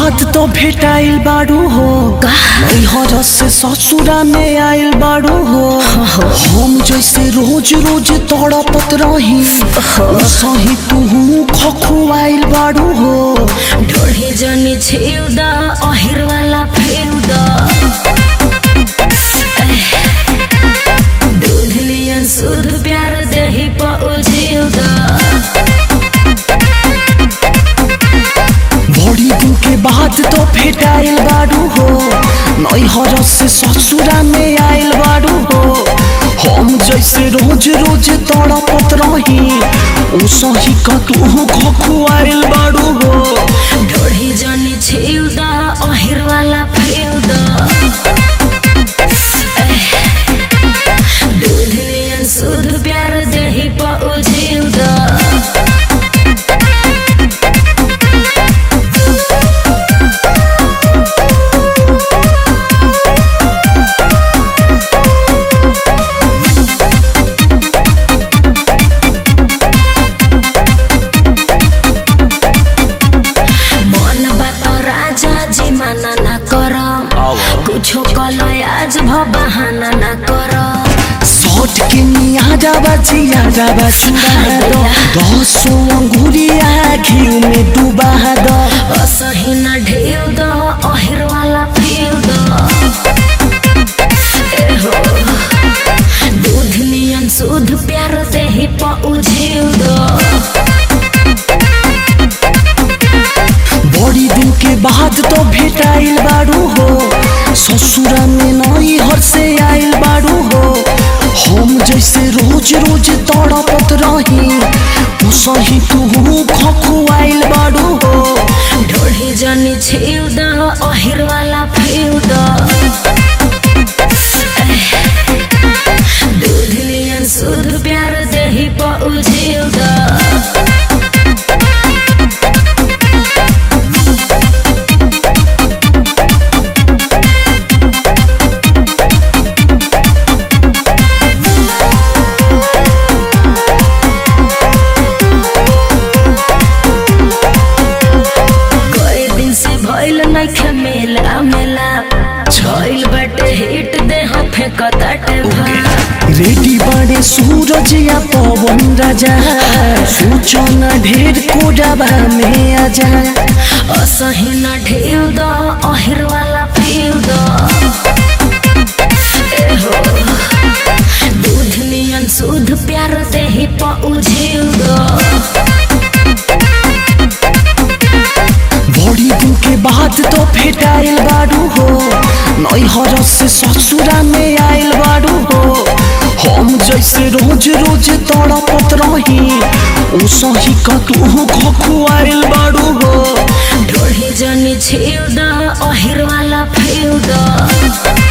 बाद तो भेटाइल बाड़ू हो नैहर से ससुरा में आइल बाड़ू हो हम जैसे रोज रोज तड़पत रही सही तू खखुआइल बाड़ू हो ढोढ़ी जनी छिउद अहिर वाला फेउद दूध नियन शुद्ध प्यार दही पउझिउद बड़ी दिन के बाद तो भेटाइल बाड़ू हो नैहर से ससुरा में आइल बाड़ू हो हम जैसे रोज रोज तड़पत रही ओ सही का तू खखुआइल बाड़ू हो ढोढ़ी जनी छिउद अहिर वाला फेउद दूध नियन शुद्ध प्यार दही पउझिउद मन बात राजा जी माना ना कर कुछो कलय आज भ बहाना ना कर सौट के निया जाबा जिया जाबा चुरा दो दसो अंगुरिया घी में डूबा दो असही न ढेउ द अहिर वाला फेउ द एहो दूध नियन शुद्ध प्यार देही पउझिउ द बड़ी दिन के बाद तो भेटाइल बाड़ू हो ससुरा में नई हर से आइल बाड़ू हो हम जैसे रोज रोज तड़पत रही तू सही तू खखुआइल बाड़ू हो ढोढ़ी जनी छिउ द अहिर वाला फेउ द दूध नियन शुद्ध प्यार देही पउझिउ द कई दिन से भइल नइखे मेला मेला छइल बाटे हिट देह फेंकताटे भाला रेडी बड़े सूरज या पवन राजा सूचना ढेर कोडबा में आजा असही न ढेउ द अहिर वाला फेउ द एहो दूध नियन शुद्ध प्यार देही पउझिउ द बड़ी दिन के बाद तो भेटाइल बाड़ू हो नैहर से ससुरा में आइल बाड़ू हो हम जैसे रोज रोज तड़पत रही ओ सही का तू खखुआइल बाड़ू हो ढोढ़ी जनी छिउ द अहिर वाला फेउ द